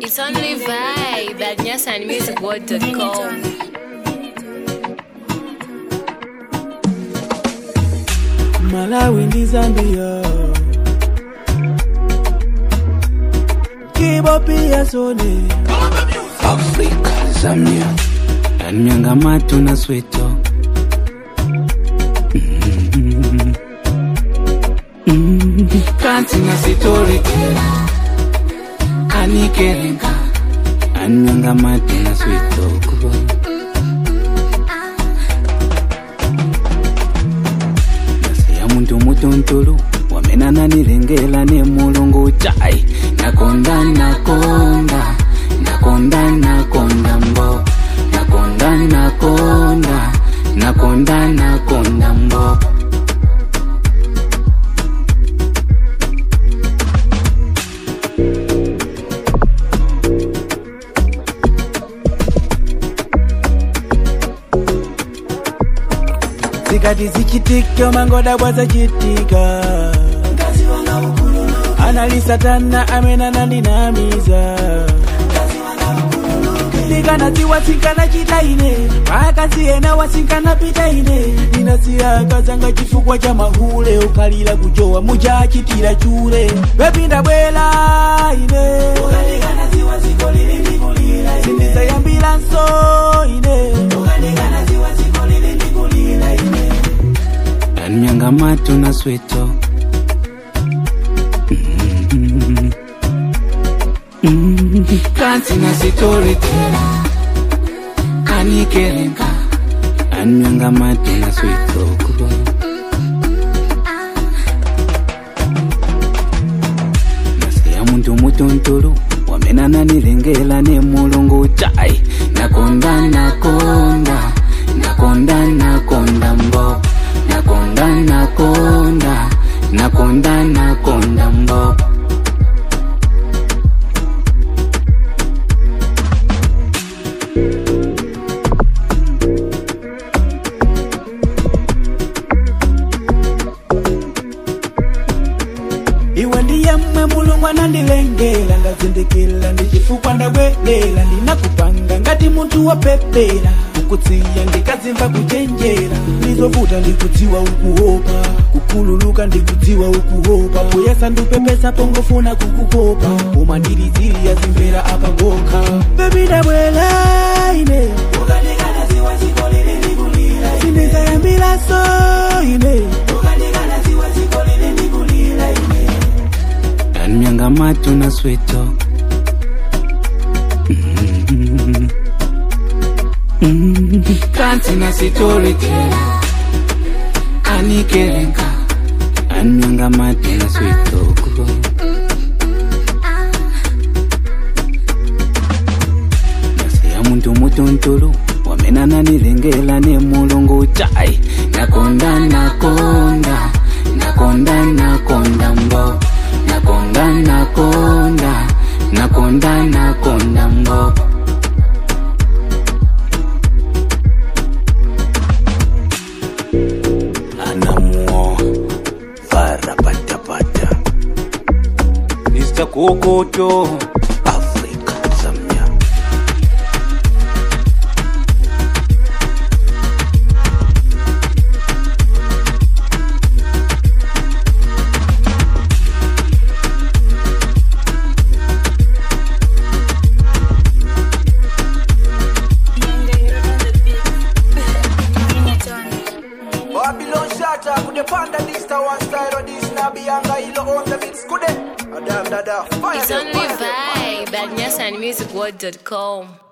It's only vibe at nyasanmusicworld.com. Malawi ndi Zambia Kibo pia sone Afrika, Zambia, Nyangamato na Soweto. Mm. Mm. Kanti na Sitori tena Anikerenga Anyangamato na Soweto Nasiya muntu mutontolo wamenana nilengela ne mulungu chai nakonda nakonda nakonda nakonda mbo nakonda nakonda nakonda nakonda mbo zikati zichitika mangoda bwazachitika analisatana amenana ndinamiza ndikanadziwa tsinkana chitaine pakasiyena wasinkana pitaine ndinasiyaka zanga chifukwa cha mahule ukalira kujowa muchachitira chure pepinda bwela ine sindizayambilanso ine Nyangamato na Soweto Mm. Mm. Kanti na Sitori tena Anikerenga Anyangamato na Soweto nasiya muntu mutontolo wamenana nilengela ne mulungu chai nakonda nakonda nakonda nakonda mbo nakonda nakonda nakonda nakonda mbo iwe ndiyemwe mulungu anandilengela ngazindikila ndichifukwa ndabwelela ndinakupanga ngati munthu wopepera kukutsiya ndikazimva kuchenjera ndizovuta ndikudziwa ukuopa kukhululuka ndikudziwa ukuopa kuyesa ndupepesa pongofuna kukukopa koma ndiliziliya zimvera apa ngokha bebi ndabwela ine sindizayambilaso ine Nyangamato na Soweto Mm. Mm. Kanti na Sitori tena Anikerenga Anyangamato na Soweto nasiya muntu mutontolo wamenana nilengela ne mulungu chai nakonda nakonda nakonda nakonda mbo nakonda nakonda nakonda nakonda mbo anamuo varapatapata Mr. Kokoto Afrika Zambia Babylon shatter could the panda this to one style or this na bianga ilo on the mix could it? Adam dada fire It's them, only fire them. vibe at nyasanmusicworld.com.